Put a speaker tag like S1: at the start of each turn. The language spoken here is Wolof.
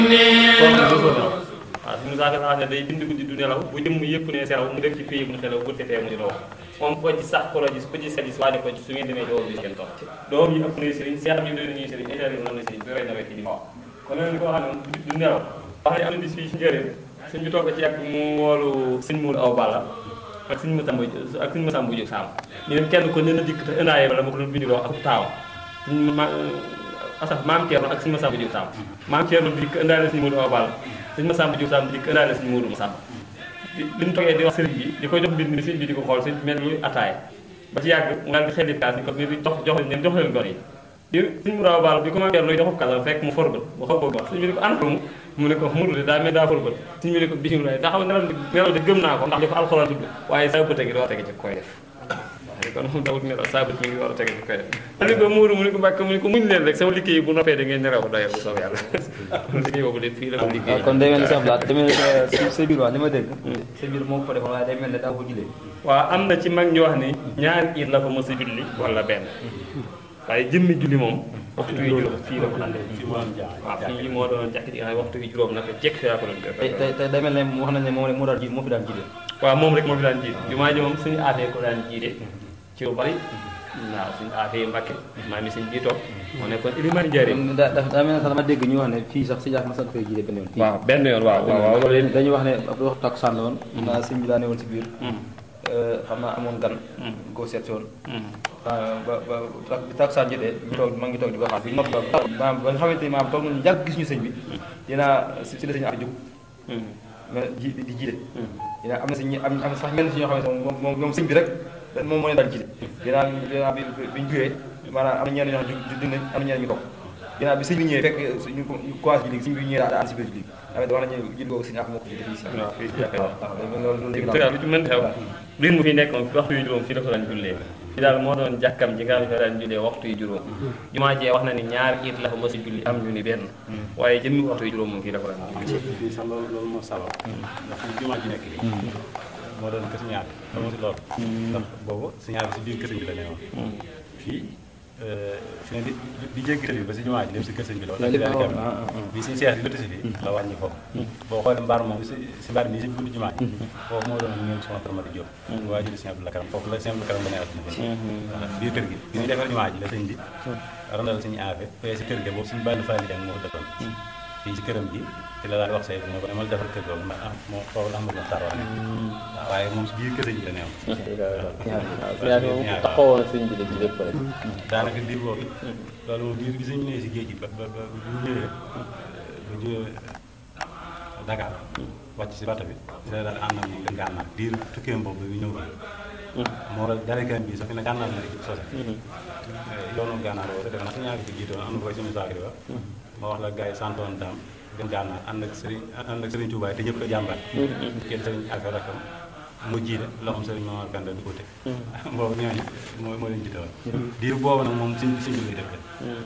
S1: waaw suñu saaka sax ne day bind guddi du nelaw bu jëmm yëpp ne selaw mu def ci pays bu xelaw bu setee mu di wax moom ko ci sax ko la gis ko ci sa gis waane ko ci su ngeen demee doo bi ngeen toog doom yi ëpp na sëriñ seex ñu doon ñuy sëriñ état yi na sëriñ bi rey na ci di wax kon nag ko xam ne du nelaw wax ne am na bis fii ci njëriñ suñ bi toog ci yàgg mu woolu sëñ muul aw balla ak sëñ Masamba ak sëñ Masamba jóg saam ñu dem kenn ko ne na dikk te ëndaaye bala ma ko doon bindiloo ak taaw asaf maam Thierno ak sëñ Masamba jóg saam maam Thierno dikk ëndaale sëñ muul aw balla sëñ Masamba Diouf Samb di ko ëndaale sëñ Moodu Masamba li mu toogee di wax sëriñ bi di koy jox mbind mi sëriñ bi di ko xool sëriñ mel ni ataay ba ci yàgg mu daal di xelif kaas ni ko ni jox jox leen jox leen gor yi di sëñ mu raw baal bi ko ma luy joxub kaas fekk mu forbal mu xaw ko wax sëñ bi ni ko an mu mu ne ko mudu de daa mel daa forbal sëñ bi ne ko bisimilah daa xam nelaw nelaw de gëm naa ko ndax li ko alxuraan tudd waaye saa bëte gi doo tege ci koy def kon moom dawut nelaw saa bët mi ngi war a tege ci koy def mu ne ko muuru mu ne ko mbàkk mu ne ko muñ leen rek sama liggéey bu noppee da ngeen nelaw doyal bu soob yàlla liggéey boobu de fii la ko liggéey
S2: kon day mel ni sax daal demee sa sa biir wax li ma dégg sa biir moo ko defoon waaye day mel ne daa ko julee
S1: waaw am na ci mag ñu wax ni ñaari iit la ko mos a julli wala benn waaye jëmmi julli moom waxtu yi juróom fii la ko daan def waaw fii moo doon jàkk ji nga xam ne waxtu yi juróom nag jekk fi yaa ko doon def
S2: tey tey tey day mel ne wax nañ ne moo moo daal ji moo fi daan jiite
S1: waaw moom rek moo fi daan jiite jumaa ji moom suñu aatee ko daan jiite ci lu bari waaw suñu aatee Mbàkke maa mi suñ bii toog moo nekkoon ilimaan njëriñ
S2: daa daa mel ne sax dama dégg ñu wax ne fii sax si jaax ma sant koy jiite benn yoon
S1: waaw benn yoon waaw waaw waaw loolu
S2: dañuy wax ne ab waxtu takkusaan la woon naa sëñ bi daa ne woon si biir xam naa amoon gan koo seet si woon ba ba ba bi takkusaan jotee ñu toog ma ngi toog di ko xaar bi nopp ba maanaam ba nga xamante ni maanaam toog nañu yàgg gis ñu sëñ bi dinaa si si la sëñ jóg mais ji di jiite dinaa am na si ñi am am sax ñenn si ñoo xamante moom moom moom sëñ bi rek moom moo leen daan jiite dinaa dinaa bi bi ñu jógee maanaam am na ñenn ñoo xam ne jug nañ am na ñenn ñu toog dinaa bi sëñ bi ñëwee fekk ñu commencé ji léegi sëñ bi ñëwee daal si biir ji léegi am wax nañu jiit boobu sëñ ak moo ko jiite fii si
S1: waaw fii
S2: waaw loolu loolu léegi
S1: lu ci mën xew lii mu fi nekk moom waxtu yu juróom fii la ko daan jullee fii daal moo doon jàkkam ji nga xam ne daan jullee waxtu yu juróom jumaa jee wax na ni ñaar it la fa mos a julli am ñu ni benn waaye jëmmi waxtu yu juróom moom fii la ko daan julli
S3: fii sax loolu loolu moo sabab ndax fii jumaa ji nekk nii moo doon kër ñaar xam nga si loolu ndax boobu si ñaar bi si biir kër sëñ bi la ne woon fii fi ne di di jéggi tali bi ba si jumaa ji lépp si kër sëñ bi la woon bi si seex di lëtt si fii la wàññi foofu boo xoolee mbaar moom si si mbaar nii si buntu jumaa ji foofu moo doon ngeen soxna Faramata Diop waa jëli sëñ Abdou Karam foofu la sëñ Abdou Karam ba ne at biir kër gi bi ñuy defar jumaa ji la sëñ bi randal suñu aafe fee si kër gi boobu suñu bànn faali jàng moo ko dëkkoon fii si këram gi ci la daal wax say ne ko demal defar kër googu ndax am moo foofu la amul tar wax waaw waaye moom si biir kër sëñ bi la neew
S4: taxawoon na sëñ bi de ci lépp rek
S3: daanaka diir boobu loolu moom diir bi sëñ bi nee si géej gi ba ba ba bu ñu ñëwee bu ñëwee Dakar wàcc si bato bi si la daal ànd ak moom dem gànnaar diir tukkeem boobu bi ñëw fii moo la darekan bi sax fi ne gànnaar la sose yoonu gànnaar boobu defe naa su ñaari fi jiitoon am na koy suñu saakri wax ma wax la gars yi santoon daam dem gànnaar ànd ak sëriñ ànd ak sëriñ Touba te ñëpp ko jàmbat kenn sëriñ affaire rakam mu jiite loxoom sëriñ Mamar Penda du ko teg boobu ñooñu moo moo leen jiite woon diir boobu nag moom siñ siñ bi lay def